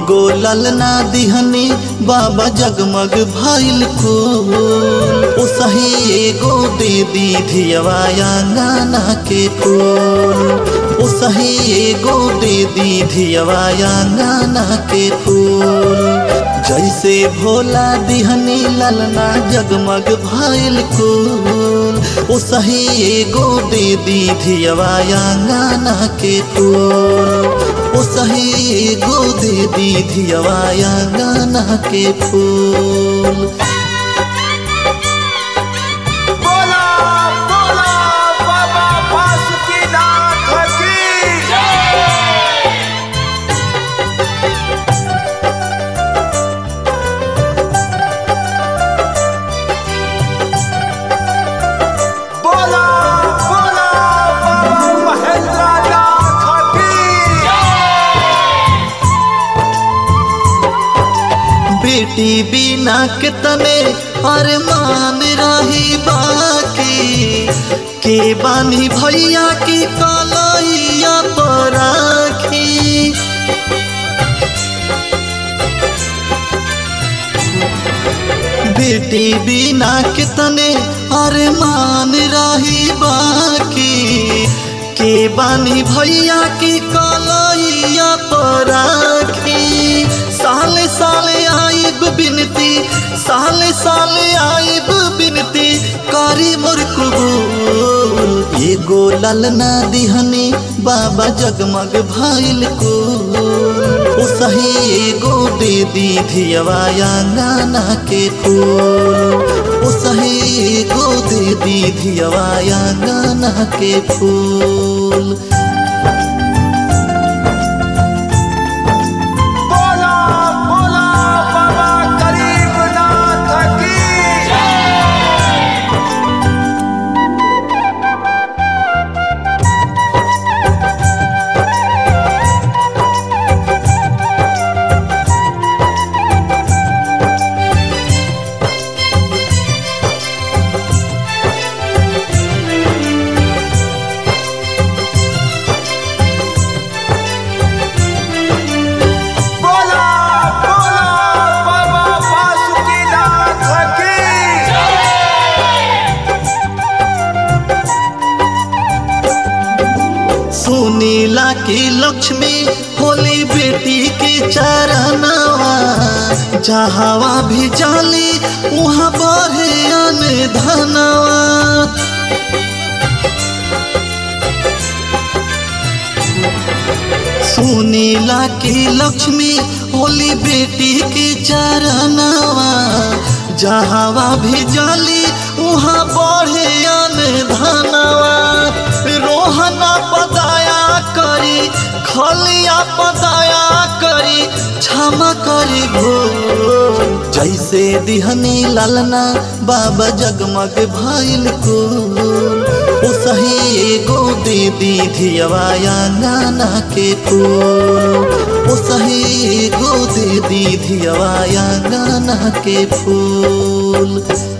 एगो ललना दिहनी बाबा जगमग भइल फूल ओ सही एगो दे दी धियवा आंगना के फूल ओ सही एगो दे दी धियवा आंगना के फूल जैसे भोला दिहनी ललना जगमग भइल फूल ओ सही एगो दे दी धियवा आंगना के फूल ओ सही एगो दे दी धियवा आंगना के फूल बोला बोला बाबा बासुकीनाथ की बोला बोला बाबा महेंद्रनाथ की बेटी बिना के तने अरमान रही बाकी के बानी भैया की कलैया पर राखी बेटी बिना के तने अरमान रही बाकी के बानी भैया की कलैया पर राखी साले साले आइब बिनती साले साले आइब बिनती करी मोर कबूल एगो ललना दिहनी बाबा जगमग भइल कुल ओ सही एगो दे दी धियवा आंगना के फूल ओ सही एगो दे दी धियवा आंगना के फूल बोला बोला बाबा गरीबनाथ की बोला बोला बाबा बासुकीनाथ की सुनीला की लक्ष्मी होली बेटी के चरणवा जहावा भी जाली वहाँ बहे अन धनवा सुनीला की लक्ष्मी होली बेटी के चरणवा जहावा भी जाली वहाँ बढ़े अन धनवा रोहना पदाया करी खलिया पदाया करी क्षमा करी भूल जैसे दिहनी लालना बाबा जगमग भइल कुल ओ सही एगो दे दी धियवा आंगना के फूल ओ सही एगो दे दी धियवा आंगना के फूल